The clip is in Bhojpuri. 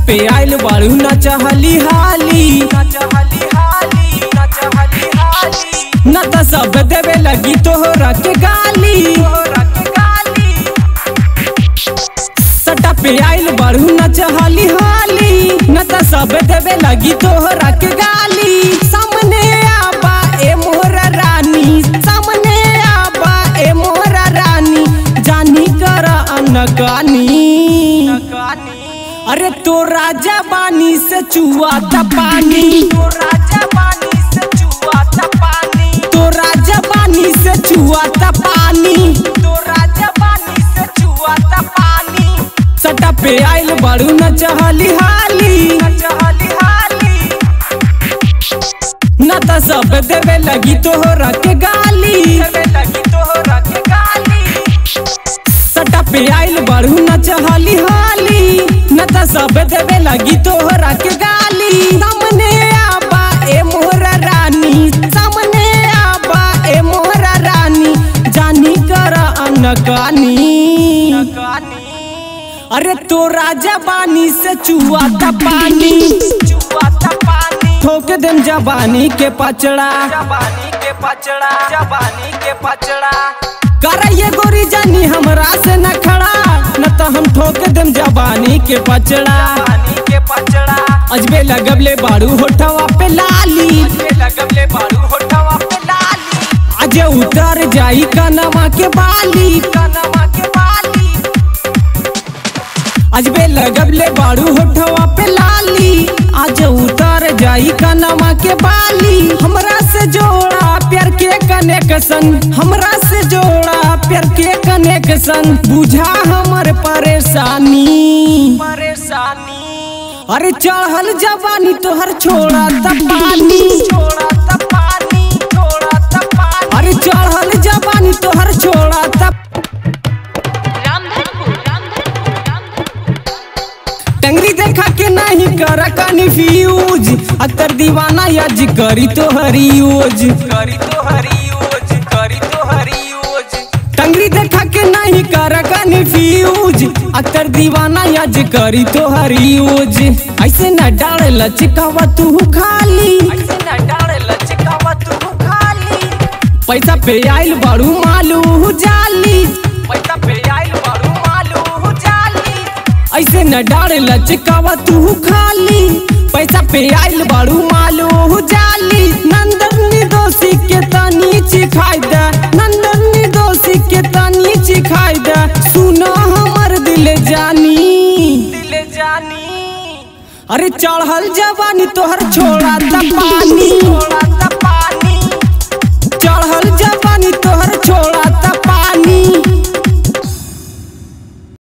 पे आइल बारू न चहली हाली न त सब देवे लगी तोहरा के गाली सटा पे आइल बारू न चहली हाली न त सब देवे लगी तोहरा के गाली सामने आबा ए मोहरा रानी सामने आबा ए मोहरा रानी जानी कर अनकानी अरे तो राजा बानी से चुआ था पानी तो राजा बानी से चुआ था पानी तो राजा बानी से चुआ था पानी तो राजा बानी से चुआ था पानी सटा पे आइल बारू न चहली हाली चहली हाली न त सब देवे लगी तोहरा के गाली देवे लगी तोहरा के गाली सटा पे आइल बारू न चहली हाली न त सब देवे लगी तोहरा के गाली सामने आबा ए मोहरा रानी सामने आबा ए मोहरा रानी जानी कर अनकानी अरे तो राजा बानी से चुआ था पानी चुआ था पानी ठोक देम जवानी के पचड़ा जवानी के पचड़ा जवानी के पचड़ा कर ये गोरी जानी हमरा से न खड़ा न तो हम ठोक देम जवानी के पचड़ा जवानी के पचड़ा अजबे लगबले बारू होठवा पे लाली अजबे लगबले बारू होठवा पे लाली आज उतर जाई कनवा के बाली कनवा के बाली अजबे लगबले बारू होठवा पे लाली आज उतर जाई कनमा के बाली हमरा से जोड़ा प्यार के कनेक्शन हमरा से जोड़ा प्यार के कनेक्शन बुझा हमर परेशानी परेशानी अरे चढ़ल जवानी तोहर छोड़ा त पानी छोड़ा त पानी छोड़ा त पानी अरे चढ़ल जवानी तोहर छोड़ा त रामधनपुर रामधनपुर रामधनपुर टंगरी देखा के नहीं कर कन्फ्यूज अतर दीवाना यज करी तो हरी यूज करी तो हरी यूज करी तो हरी यूज टंगरी देखा के नहीं कर कन्फ्यूज अतर दीवाना यज करी तो हरी यूज ऐसे न डाल लचकावा तू खाली ऐसे न डाल लचकावा तू खाली पैसा पे आइल बारू मालू जाली पैसा पे आइल बारू मालू जाली ऐसे न डाल लचकावा तू खाली पैसा पे आइल बारू मालू जाली नंदनी दोषी के तनी चिखाई दे नंदनी दोषी के तनी चिखाई दे सुनो हमर दिल जानी दिल जानी अरे चढ़ल जवानी तोहर छोड़ा त पानी छोड़ा